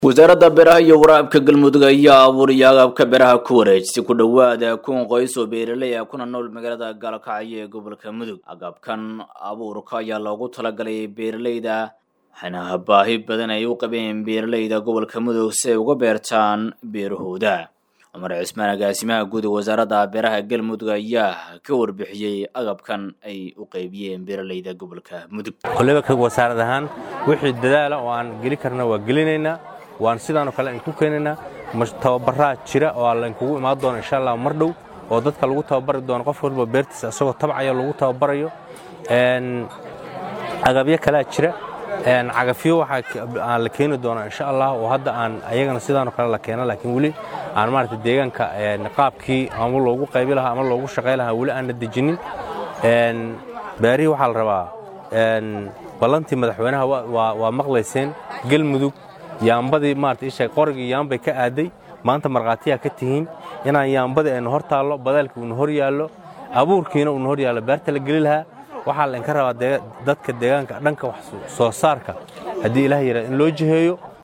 wasaaradda beeraha iyo waraabka galmudug ayaa abuuriya agabka beeraha ku wareejisay ku dhowaada kun qoys oo beeraley ah kuna nool magaalada gaalkacyo ee gobolka mudug agabkan abuurka ayaa loogu talagalay beeraleyda waxaana baahi badan ay u qabeen beeraleyda gobolka mudug si ay uga beertaan beerahooda cumar cismaan agaasimaha guud ee wasaaradda beeraha galmudug ayaa ka warbixiyey agabkan ay u qaybiyeen beeraleyda gobolka mudug koleba wasaarad ahaan wixii dadaala oo aan geli karna waa gelinaynaa waan sidaanoo kale ku keenaynaa tababaraa jira oo laynkugu imaan doono insha allah mar dhow oo dadka lagu tababari doono qof walba beertiisa isagoo tabcaya lagu tababarayo agabyo kalea jira cagafyo waxaa la keeni doonaa insha allah oo hadda aan ayagana sidaanoo kale la keena laakiin weli aan maarata deegaanka qaabkii ama loogu qaybi lahaa ama loogu shaqay lahaa weli aanna dejinin beerihii waxaa la rabaa ballantii madaxweynaha waa maqlayseen galmudug yaambadii maarata isha qorigii yaambay ka aaday maanta markhaatiyaa ka tihiin inaan yaambadii aynu hor taallo badaalkii uuna hor yaallo abuurkiina uuna hor yaallo beerta la geli lahaa waxaa laynka rabaa dadka deegaanka dhanka wax soo saarka haddii ilaah yidhahda in loo jiheeyo